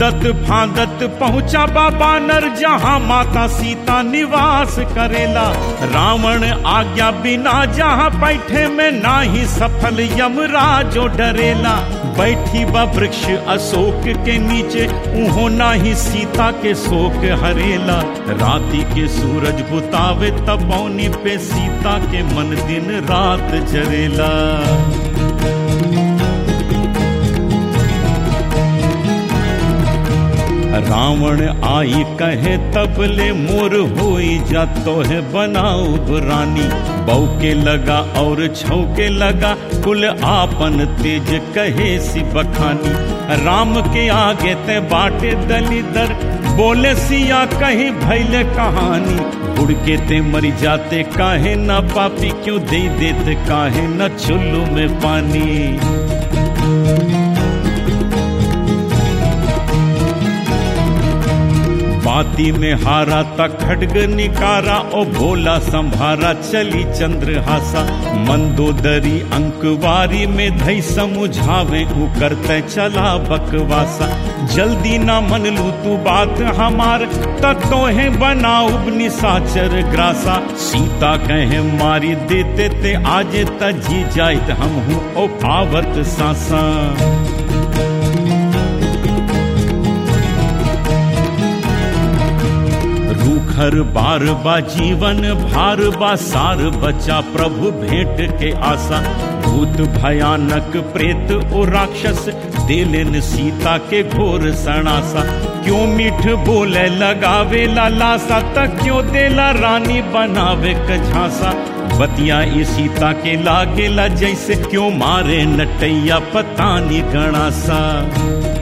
ढूंढत भागत पहुंचा बाबा नर जहां माता सीता निवास करेला रावण आज्ञा बिना जहां बैठे में नाही सफल यमराजो डरेला बैठी बा वृक्ष अशोक के नीचे उहो नाही सीता के शोक हरेला राति के सूरज बुतावे तपौनी पे सीता के मन दिन रात जरेला रावण आई कहे तबले मोर होई जा तो है बनाऊ रानी बऊ के लगा और छौके लगा कुल आपन तेज कहे सी बखानी राम के आगे ते बाटे दलीदर बोले सिया कहीं भैले कहानी उड़ के ते मरी जाते काहे ना पापी क्यों दे देते काहे न चुल्लू में पानी बाती में हारा तक खडग निकारा ओ भोला संभारा चली चंद्रहासा मंदोदरी अंकवारी में धई समुझावे उ करते चला बकवासा जल्दी ना मन लू तू बात हमार तत्तो है बनाऊ निसाचर ग्रासा सीता कहे मारी देते ते आज तजी जाइत हम हूँ ओ पावत सासा रूखर बार बा जीवन भार बा सार बचा प्रभु भेंट के आशा भूत भयानक प्रेत ओ राक्षस देलेन सीता के घोर सणासा क्यों मीठ बोले लगावे लालासा तक क्यों देला रानी बनावे कझासा बतिया ई सीता के लागेला जैसे क्यों मारे नटैया पतानी गणासा